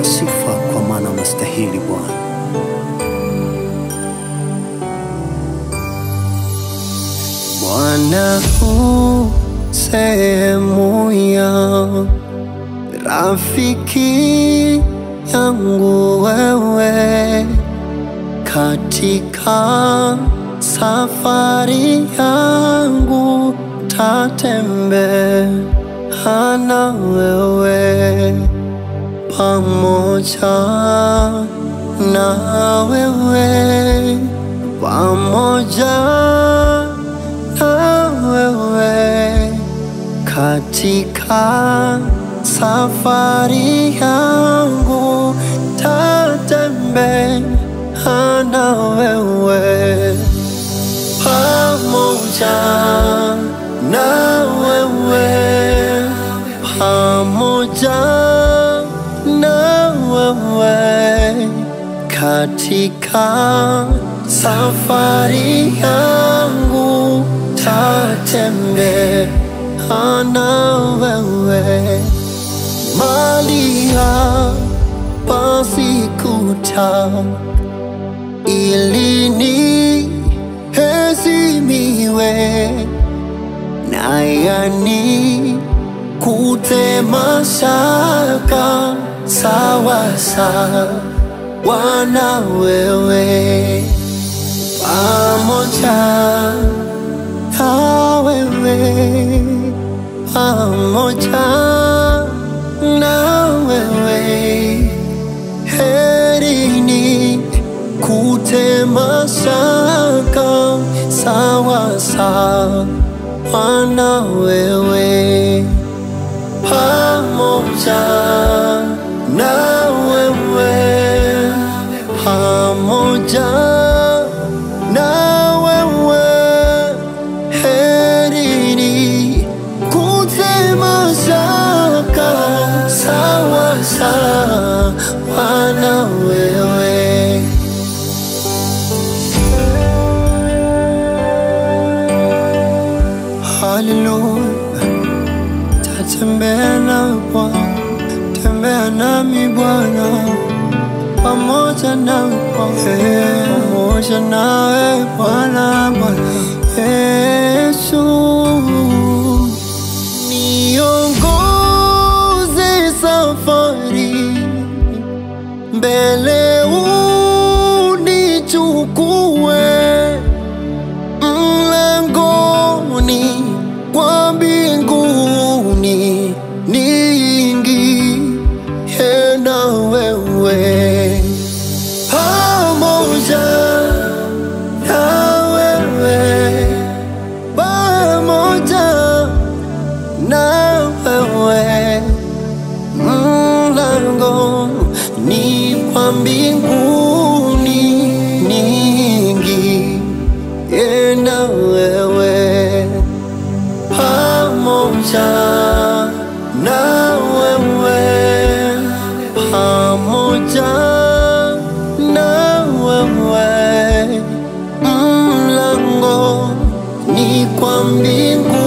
sifa, kwa maana unastahili Bwana. Bwana u sehemu ya rafiki yangu wewe katika safari yangu tatembea na wewe pamoja na wewe pamoja na wewe katika safari yangu tatembea na wewe pamoja na wewe pamoja na wewe katika safari yangu tatembea na wewe mali hapa sikuta ili niheshimiwe na yani kutema shaka sawa sawa na wewe pamoja na wewe pamoja na wewe herini kutema shaka sawa sawa na wewe pamoja na wewe pamoja na wewe herini kutema shaka sawa sawa na wewe Haleluya, tatembea na Bwana, tembea nami Bwana, pamoja na Bwana, pamoja nawe Bwana, Bwana Yesu, niongoze safari mbele, unichukue mlangoni kwa mbinguni niingie na wewe pamoja na wewe pamoja na wewe mlango ni kwa mbinguni niingie na wewe pamoja na wewe pamoja na wewe mlango ni kwa mbingu